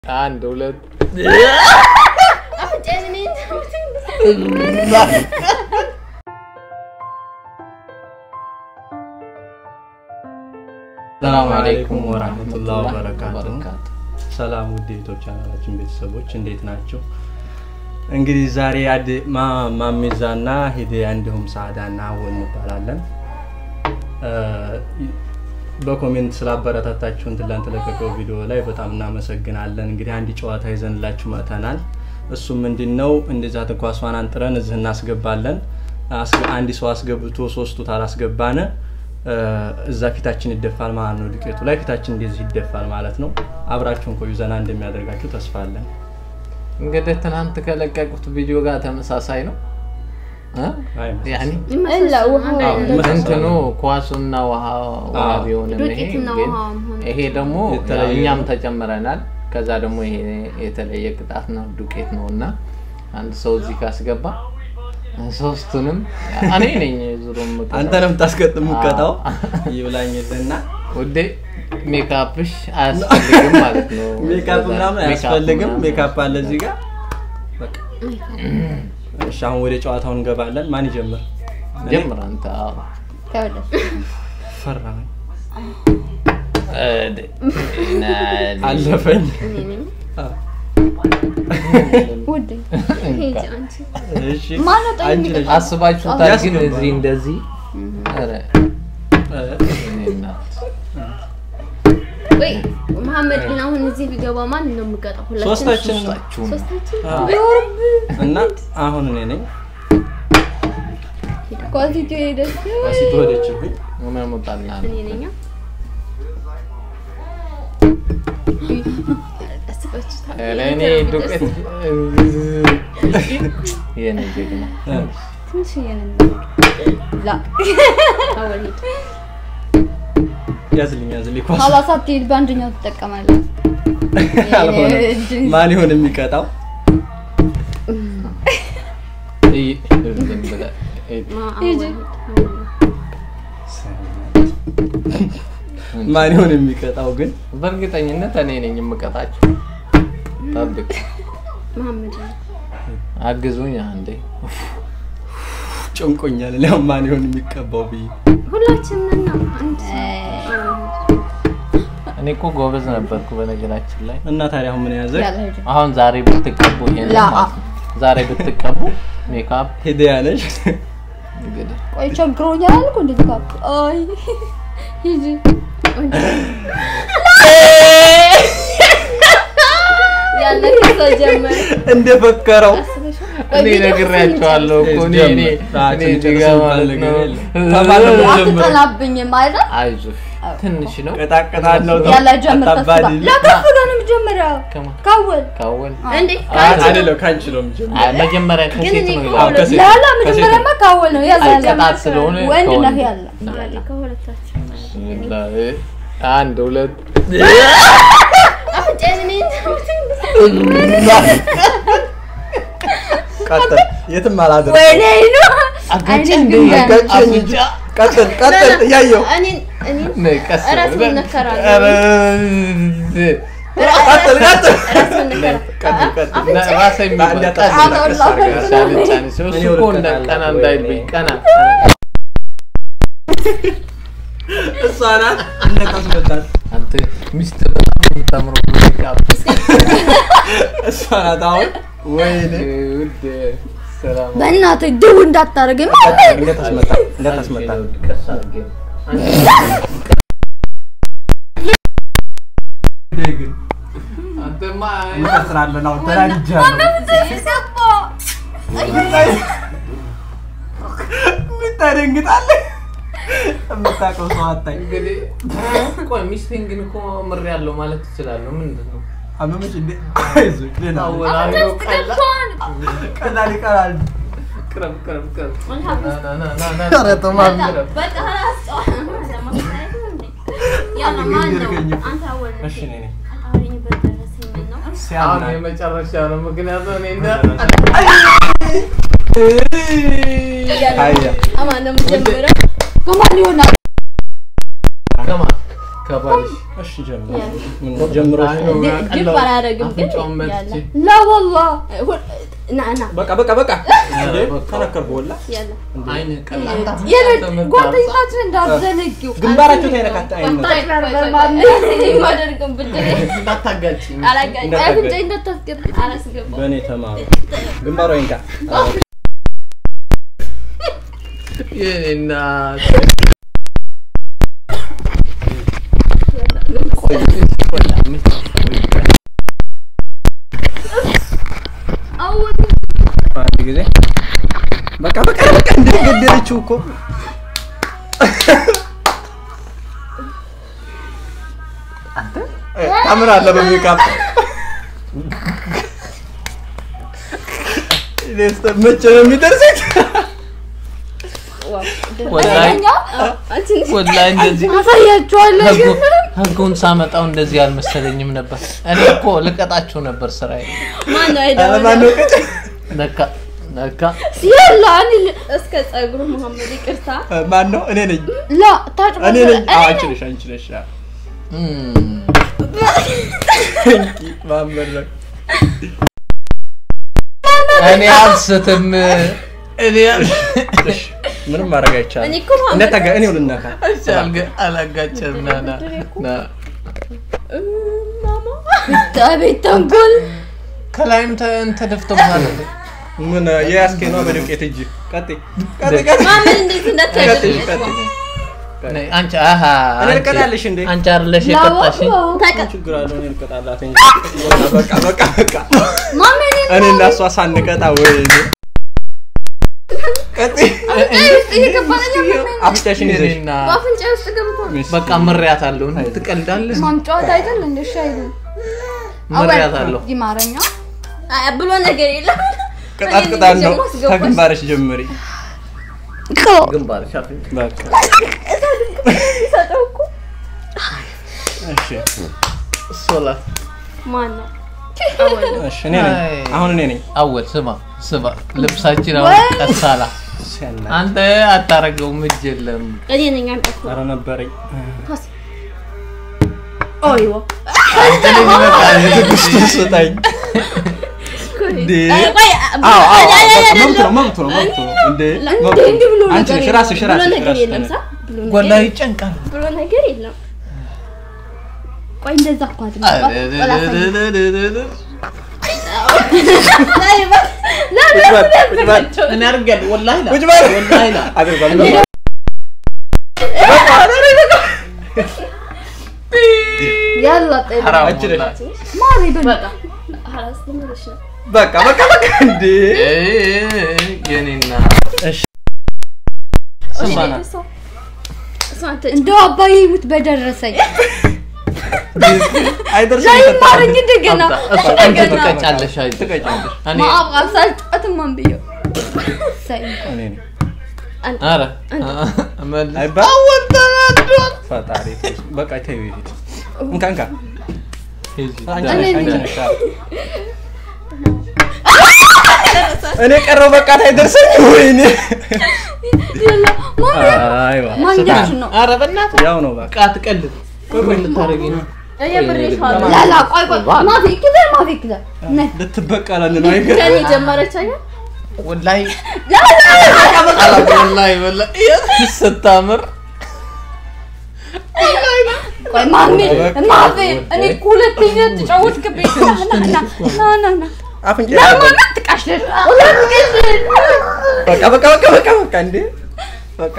አንድ ሁለት ሰላም አለይኩም ወራህመቱላሂ ወበረካቱ። ሰላም ውድ የዩቲዩብ ቻናላችን ቤተሰቦች እንዴት ናቸው? እንግዲህ ዛሬ አድ ማሜዛና ሂዲያ እንዲሁም ሳዳና አወል እንባላለን። በኮሜንት ስላበረታታችሁን ትላንት ለቀቀው ቪዲዮ ላይ በጣም እናመሰግናለን። እንግዲህ አንድ ጨዋታ ይዘንላችሁ መጥተናል። እሱም ምንድን ነው? እንደዛ ኳሷን አንጥረን እዚህ እናስገባለን። አንድ ሰው አስገብቶ ሶስቱ ታላስገባነ እዛ ፊታችን ይደፋል ማለት ነው። ዱቄቱ ላይ ፊታችን እንደዚህ ይደፋል ማለት ነው። አብራችሁን ቆዩ። ዘና እንደሚያደርጋችሁ ተስፋ አለን። እንግዲህ ትናንት ከለቀቁት ቪዲዮ ጋር ተመሳሳይ ነው። ያኔ እንትኑ ኳሱና ውሃ ውሃ ቢሆንም ይሄ ዱቄትና ግን ውሃ መሆኑ። ይሄ ደግሞ የተለየ እኛም ነው። ተጨምረናል። ከዛ ደግሞ ይሄ የተለየ ቅጣት ነው፣ ዱቄት ነው እና አንድ ሰው እዚህ ካስገባ ሶስቱንም እኔ ነኝ ዙሮ የምቀጣው። አንተ ነው የምታስገጥም ቀጣው ይብላኝልና ውዴ ሜካፕሽ አያስፈልግም ማለት ነው። ሜካፕ ምናምን ሜካፕ አያስፈልግም። ምናምን ሜካፕ አለ እዚህ ጋር በቃ። እሺ አሁን ወደ ጨዋታው እንገባለን። ማን ይጀምር? እኔ? ጀምር አንተ። አዎ። ፈራኝ፣ እድ- ናል- አለፈኝ። አ፣ እሺ ማነው ጠይቅ አንቺ ነሽ። አስባችሁታል ግን ያስገባል። እዚህ እንደዚህ ኧረ እ፣ እኔ እናት ወይ መሐመድ ግን አሁን እዚህ ቢገባ ማን ነው የምቀጣው? ሁላችን ሶስታችን ሶስታችሁም ሶስታችን አ፣ እና አሁን እኔ ነኝ ኳዚቱ ሄደች። ዋሲት ወደችብኝ። ምን ሞጣልናል? እኔ ነኝ። አስባችሁታል? ኧረ እኔ ዱቄት የኔ ጀግና እ፣ ትንሽ ላ አወል ሂድ። ያዝልኝ ያዝልኝ ኳስ ኋላ ሳትሄድ በአንደኛው ትጠቀማለህ። አልሆነም። ማን ይሆን የሚቀጣው? እይ፣ ዝም ብለህ እይ፣ ማ አወል ሂድ። ማን ይሆን የሚቀጣው ግን? በእርግጠኝነት እኔ ነኝ የምቀጣቸው። ጠብቅ፣ መሐመድ ነው። አግዙኝ አንዴ። ጨንቆኛል። እኔ አሁን ማን ይሆን የሚቀባው ብዬ ሁላችንም ነን። አንድ እኔ እኮ ጎበዝ ነበርኩ በነገራችን ላይ። እና ታዲያ አሁን ምን ያዘ? ያለ ሂድ። አሁን ዛሬ ብትቀቡ ይሄን ላ- ማለት ነው። ዛሬ ብትቀቡ ሜካፕ ሂዲያ ነሽ። እንግዲህ ቆይ ቸግሮኛል አልኩ እንዴት ካፕ አይ ሂጂ ያለ ከዛ ጀመረ። እንደፈከረው እኔ ነግሬያቸዋለሁ እኮ እኔ እኔ እኔ እዚህ ጋር ማለት ነው። አትጠናብኝም አይደል? አይዞሽ ትንሽ ነው። ቀጣቀጣለው ያለ ጀምር ተስፋ አታባሪ ለከፍ ብሎ ነው የሚጀምረው። ከማ- ካወል ካወል እንዴ አይደለም ከአንቺ ነው የምጀምረው። አይ፣ መጀመሪያ ከሴት እኔ ነው እኮ ይላል። ከሴት ላላ ከሴት መጀመሪያማ ካወል ነው ያዛ አይ፣ ቅጣት ስለሆነ ወንድ ነህ ከወንድ። ያለ ያለ ከሁለታችን ብስሚላህ። አንድ ሁለት አፍንጫዬን እኔ ቀጥል፣ የትም አላደርም። ወይኔ ነው አጋጭ አይኔ እንደ ግን አጋጭኝ። አፍንጫ ቀጥል፣ ቀጥል፣ እያየሁ እኔን እኔን ነይ፣ ቀስ ራስ ብለህ። መነከራለሁ። ኧረ፣ ቀጥል፣ ቀጥል። ራስ መነከራ ቀጥል፣ ቀጥል። ና- ራሴ የሚባል አንድ ቀስ አጣ- ብለህ ቀስ አድርገህ ሻል ጫን ሲሆን እኔ እሱ እኮ እንደ ወድቀናል። ቀና ወይኔ። እንዳይልብኝ ቀና እሷ ናት እንደታስመጣት አንተ ሚስት በጣም ነው የምታምረው ሜካፕ እሷ ናት። አሁን ወይኔ ውድ ሰላም በእናትህ ድው እንዳታደርገኝ እንደታስመጣ እንደታስመጣ ቀስ አድርጌ አንተማ እንቀጥላለን። አሁን ተናድጃለሁ። የምታደንግጣለህ። የምታውቀው ሰው አታኝ። እንግዲህ ቆይ ሚስቴን ግን እኮ ምር ያለው ማለት ትችላለህ። ምንድን ነው አመመሽ እንዴ? አይዞሽ ደህና ነኝ። ታወራዊ ነው ቀላ ቀላል ይቀራል። ቅረብ ቅረብ ቅረብ አልሀብ ና ና ና ና ኧረ ተው ማሚ። ቅረብ በቃ ራስ ለማስታየት ነው እንዴ? ያለ ማን ነው? አንተ አወል እሺ እኔ ነኝ። አውሪኝ በደረሰኝ ነው። አሁን ሲያምናል። የመጨረሻ ነው። ምክንያቱም እኔ እንደ አያ አማን ነው የምጀምረው። ከማን ይሆናል? ከማን ከባልሽ እሺ ጀምሮ ምን ጀምሮ ግብ አላደርግም ግን አፍንጫውን መትቼ ያለ ላ ወላ ና ና በቃ በቃ በቃ እንዴ በቃ። ተነከርኩ ወላ ያለ አይን ቀላ የለ ጓደኛችን እንዳትዘነጊው ግንባራቸው ተይነካታ አይነ የማደርገው ብድር እንዳታጋጭ አላጋጭ እንዳታጋጭ። አፍንጫ እንዳታስገባ አላስገባ በእኔ ተማሩ ግንባሯ ይንካ እና አንድ ጊዜ በቃ በቃ በቃ እንደ ገደለችው እኮ ታምራለህ በሜካፕ መቼ ነው የሚደርሰኝ? ወላሂ ወላሂ እንደዚህ አሳያችኋለሁ ህጉ- ህጉን ሳመጣው እንደዚህ አልመሰለኝም ነበር። እኔ እኮ ልቀጣችሁ ነበር ስራዬ። ማን ነው ኧረ አይደለም ማነው ቅጭ? ለካ ለካ የላ እኔ እስከ ጸጉሩ መሐመድ ይቅርታ ማን ነው? እኔ ነኝ ላ ታጭ እኔ ነኝ። አዎ አንቺ ነሽ አንቺ ነሽ። አዎ። እም፣ ማመድ ነው። እኔ አልስትም። እኔ እሺ፣ ምንም ማድረግ አይቻልም። እኔ እኮ መሐመድ እንደታጋ እኔው ልነካ አልጋ- አላጋጨም። ና ና ና ማማ ቤት ተንኮል ከላይም ተ- ተደፍቶብሃል እንዴ? ምን የያዝከኝ ነው በዱቄት እጅ ቀጥይ ቀጥይ ቀጥይ ማመን እንዴት ቀጥይ እንዳታደርግ ቀጥይ ነይ፣ አንቺ አሃ እኔ አንቺ- ልቀጣልሽ እንዴ? አንቺ አይደለሽ የቀጣሽኝ? ምን ችግር አለው? እኔ ልቀጣላት እንጂ በቃ በቃ በቃ ማመን እኔ እና እሷ ሳንቀጣ ወይ ቀጥይ አፍንጫሽን ይዘሽ እኔና በአፍንጫ ውስጥ ገብቶ በቃ ምሬያት አለሁ። ትቀልዳለህ? ማምጫወት አይደል እንደ ሻይሉ ምሬያት አለሁ። ይማረኛ አይ ብሎ ነገር የለም ቅጣት ቅጣት ነው። ከግንባርሽ ጀምሪ። ግንባር ሻፍኝ በቃ እሺ ሶላት ማን ነው እሺ እኔ ነኝ። አሁን እኔ ነኝ። አወል ስማ ስማ፣ ልብሳችን አሁን ቀሳላ ሲያና አንተ አታረገውም፣ እጅ የለም። እኔ ነኝ አንጠፍ ኧረ ነበረኝ። ኦይዎ አንተ ልጅ በቃ ትዕግስቱን ስጠኝ። እንዴ ቆይ አዎ አዎ አይ፣ አይ፣ አይ፣ መብቱ ነው መብቱ ነው መብቱ ነው። እንዴ መብቱ እንዲህ ብሎ ነው። አንቺ ነገር ነሽ የለም። ራስሽ ብሎ ራስሽ ነገር ራስሽ የለም ሳ ብሎ ነገር ወላ ይጨንቃል። ብሎ ነገር የለም ቆይ እንደዛ እኮ አይደለም ቁጭ በል ቁጭ በል እኔ አድርጌያለሁ። ወላሂ ላ ቁጭ በል ወላሂ ላ አድርጓል። ያላ ጤና ሐራም አንቺ ነሽ። ወላሂ። ማሪ በል በቃ ሀላስ ልመለሽ ነው በቃ በቃ በቃ እንዴ ኤ የኔና እሺ ስማ ና እሷ አንተ እንደው አባዬ ይሙት በደረሰኝ አይደርስም ላይ ይፈታል። ማረኝ እንደገና እሱ አንቺ እንደገና ትቀጫለሽ። አይዞሽ። ትቀጫለሽ። እኔ ማአብ ሳልጫወትም ማን ብየው ሳይ እኔ ነኝ። ኧረ መልስ አይባል ፈጣሪ ተይ። በቃ ተይው ይሄድ እንካ እንካ ሂጂ፣ አንቺ ዳር ነሽ እኔ አንቺ ነኝ። ነሽ አዎ። እኔ ቀረው በቃ አይደርሰኝ ወይኔ ያላ ማሪ አይዋ ማንኛችን ነው ኧረ በእናትህ ያው ነው በቃ በቃ ትቀልድ። ቆይ ቆይ ልታደርጊ ነው? የብሬሻለሁ ላላ ቆይ ቆይ ማፊ ክዘ ማፊ ክዘ ነይ ልትበቀለን ነው አይገርም ከኔ ጀመረች አይደል ወላሂ ወላሂ ወላሂ ስታምር ቆይ ማሚ ማፊ እኔ እኮ ሁለተኛ ተጫወትክብኝ ና ና ና ና ና አፍንጫ ለማን ትቃሽለሽ ሁለት ቀሽለሽ በቃ በቃ በቃ በቃ በቃ እንዴ በቃ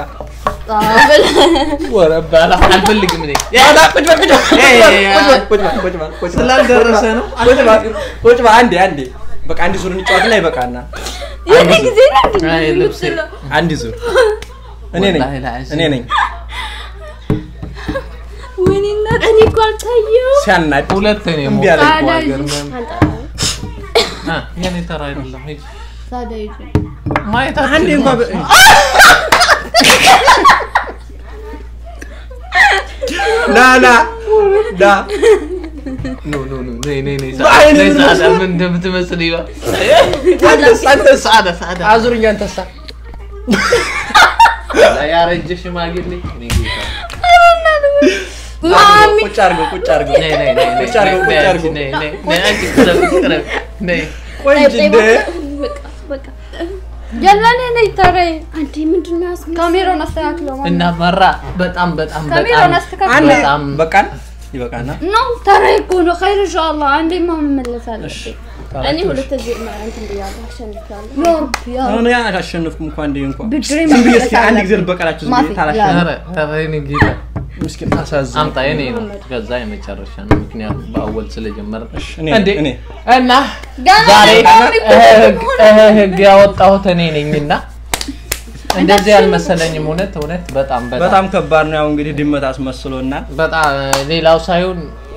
ወረ ባላ አልፈልግም እኔ ያዳ ቁጭ በል ቁጭ በል ኤ፣ ቁጭ በል ቁጭ በል ቁጭ በል ስላልደረሰ ነው። ቁጭ በል ቁጭ በል አንዴ አንዴ በቃ አንድ ዙር እንጫወትና ይበቃና የኔ ጊዜ ነው እንዴ? አይ ልብሴ አንድ ዙር እኔ ነኝ ወላሂ ላዚም። እኔ ነኝ ወይኔ እናት እኔ እኮ አልታየሁም ሲያናድ ሁለት ነው እምቢ የሞቀው አለኝ። እኮ ሀገር ምናምን። አ፣ የኔ ተራ አይደለም ሂጂ። ታዲያ ይዤ ማየት አንዴ አትችልም። እንኳን በ- ና ና ና ኖ ኖ ኖ ነይ ነይ ነይ በአይኔ ነይ ምን ሰዓዳ መስሎህ? ምን እንደምትመስል ይባል አንተስ አንተስ ሰዓዳ ሰዓዳ አዙርኝ አንተሳ ያረጀ ሽማግሌ እኔ ጌታ ማሚ ቁጭ አድርገው ቁጭ አድርገው ነይ ነይ ነይ ነይ ቁጭ አድርገው ቁጭ ነይ አድርገው ነይ ነይ ነይ አንቺ ቅረብ ቅረብ ነይ ቆይ እንጂ እንደ በቃ በቃ የለኔ ነኝ ተረይ አንዴ ምንድን ነው ያስመሰለው? ካሜራውን አስተካክለው ማሚ እና መራ በጣም በጣም ካሜራውን በጣም አስተካክለው አንዴ በጣም በቃን ይበቃና ነው ተረይ እኮ ነው ኸይር ኢንሻአላህ አንዴ ማ መመለስ አለብኝ እኔ ሁለት እዚህ እንትን ብያለሁ አሸንፊያለሁ። ያ ረብ ያ ረብ አሁን ያ አሸነፍኩም እንኳን እንደ እንኳን ብድሬ ዝም ብዬ መመለስ እስኪ አንድ ጊዜ አለብኝ። ልበቀላችሁ ዝም ማፊ ብዬ ታላሽ ያ ኧረ ኧረ የእኔ ጌታ ምስኪን ታሳዝን አምጣ የኔ ነው ከዛ የመጨረሻ ነው ምክንያቱም በአወል ስለጀመረ እኔ እንዴ እኔ እና ገና ዛሬ ማሚ እኮ ህግ ህግ ያወጣሁት እኔ ነኝና እንደዚህ አልመሰለኝም እውነት እውነት በጣም በጣም በጣም ከባድ ነው። ያው እንግዲህ ድመት አስመስሎናል። በጣም ሌላው ሳይሆን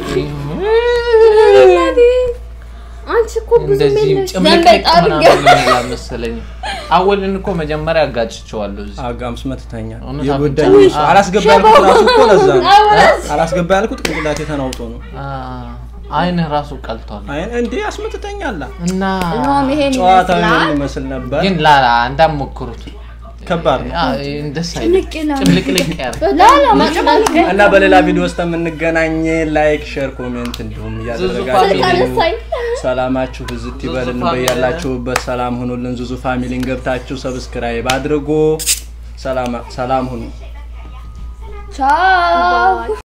አንቺ እኮ ብዙ እንደዚህ የለሽ። ጭምልቅልቅ ዘንበጣ ምናምን አልመሰለኝም። አወልን እኮ መጀመሪያ አጋጭቼዋለሁ እዚህ አጋምስ መትተኛ እውነት የጎዳኝ አፍንጫ- እሱ አላስገባ ያልኩት ራሱ እኮ ለዛ ነው። አወራስ አላስገባ ያልኩት ቅንቅላቴ ተናውጦ ነው። አ፣ አይንህ ራሱ ቀልቷል አይ እንዴ አስመትተኛላ። እና ኖም ይሄን ጨዋታው ይመስላል ይሄን ይመስል ነበር። ግን ላላ እንዳትሞክሩት ከባድ ነው። አ፣ እንደስ አይልም። ጭንቅ ይላል። ጭምልቅልቅ ያለ ላላ መቅዳት እና በሌላ ቪዲዮ ውስጥ የምንገናኝ ላይክ፣ ሼር፣ ኮሜንት እንዲሁም እያደረጋችሁ ካነሳኝ ሰላማችሁ ብዝት ይበልን። ፋሚሊ በያላችሁበት ሰላም ሁኑልን። ዙዙ ፋሚሊን ገብታችሁ ሰብስክራይብ አድርጉ። ሰላም ሰላም ሁኑ። ቻው